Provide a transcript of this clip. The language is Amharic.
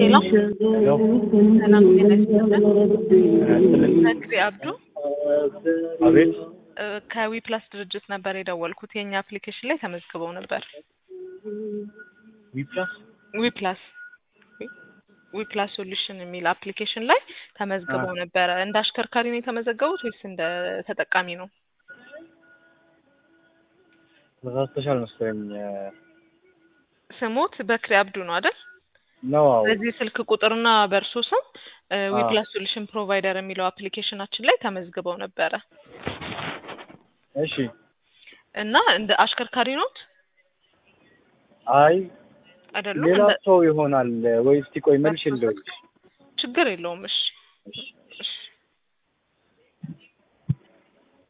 ሄሎ ሄሎ ሰላም ጤና ይስጥልን። ነግሪ አብዱ አቤት እ ከዊ ፕላስ ድርጅት ነበር የደወልኩት። የእኛ አፕሊኬሽን ላይ ተመዝግበው ነበር። ዊፕላስ ዊ ፕላስ ዊ ፕላስ ሶሉሽን የሚል አፕሊኬሽን ላይ ተመዝግበው ነበረ። እንደ አሽከርካሪ ነው የተመዘገቡት ወይስ እንደ ተጠቃሚ ነው? ተሳስተሻል መሰለኝ ስሞት በክሪ አብዱ ነው አይደል? ነው አዎ በዚህ ስልክ ቁጥርና በእርሶ ስም ዊ አዎ። ፕላስ ሶሉሽን ፕሮቫይደር የሚለው አፕሊኬሽናችን ላይ ተመዝግበው ነበረ እሺ እና እንደ አሽከርካሪ ኖት አይ አይደሉም? ሌላ እንደ- ሰው ይሆናል ወይ እስቲ ቆይ መልሽ ልደውልልሽ ችግር የለውም። እሺ እሺ እሺ